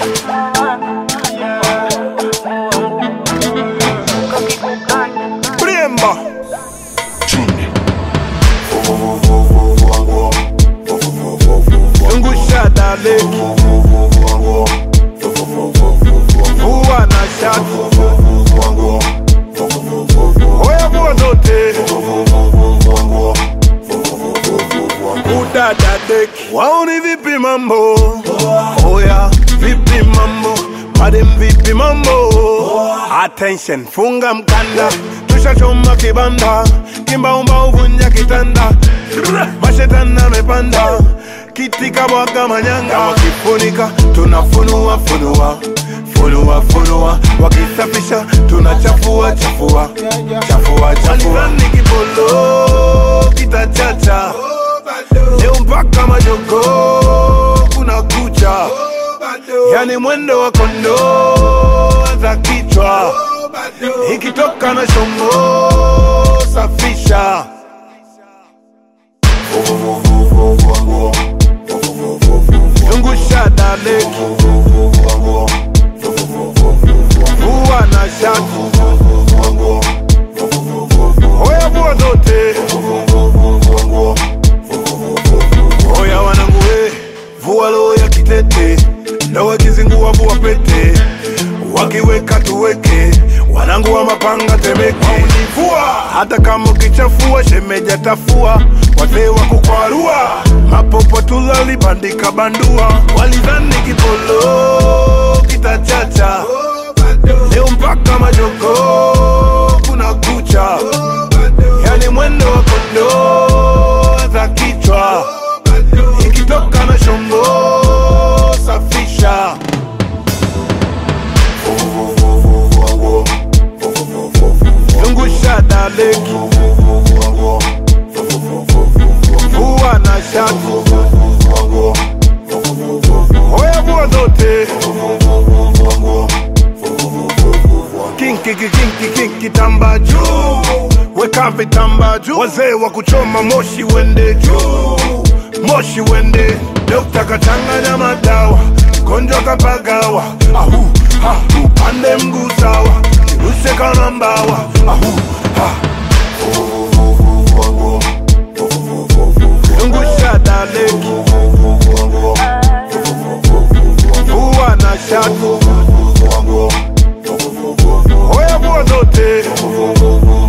Bremba. Zungusha daleki. Vua na shati. Oya vua zote. Udada deki. Waoni vipi mambo? Oya vipi mambo? Madem vipi mambo? Attention, funga mkanda. Tushachoma kibanda. Kimbaumba uvunja kitanda. Mashetani amepanda. Kiti kabwaga manyanga. Wakifunika tunafunua funua. Funua funua. Wakisafisha tunachafua chafua. Chafua chafua. Walizani kipolo kitachacha. Leo mpaka majogo kuna kucha, yani mwendo wa kondoo za kichwa, ikitoka na shombo safisha. Zungusha daleki, vua na shati, oya vua zote. Oya wanangu we, vua roho ya kitete, ndo wakizingua vua pete, wakiweka tuweke, wanangu wa mapanga temeke. Waunivua hata kama ukichafua, shemeja tafua, wazee wa kukwarua, mapopo tulalibandika bandua, walidhani kipolo kitachacha, leo mpaka majogo kuna kucha, yani mwendo wa kondoo za kichwa ikitoka na shombo safisha. Zungusha daleki, vua na shati, oya vua zote. Kinki kinki kinki tamba juu, weka vitamba juu, wazee wa kuchoma moshi wende juu, moshi wende. Dokta kachanganya madawa, mgonjwa kapagawa, ahu ha, upande mguu sawa, kirushe kama mbawa, ahu ha. Zungusha daleki, vua na shati, oya vua zote.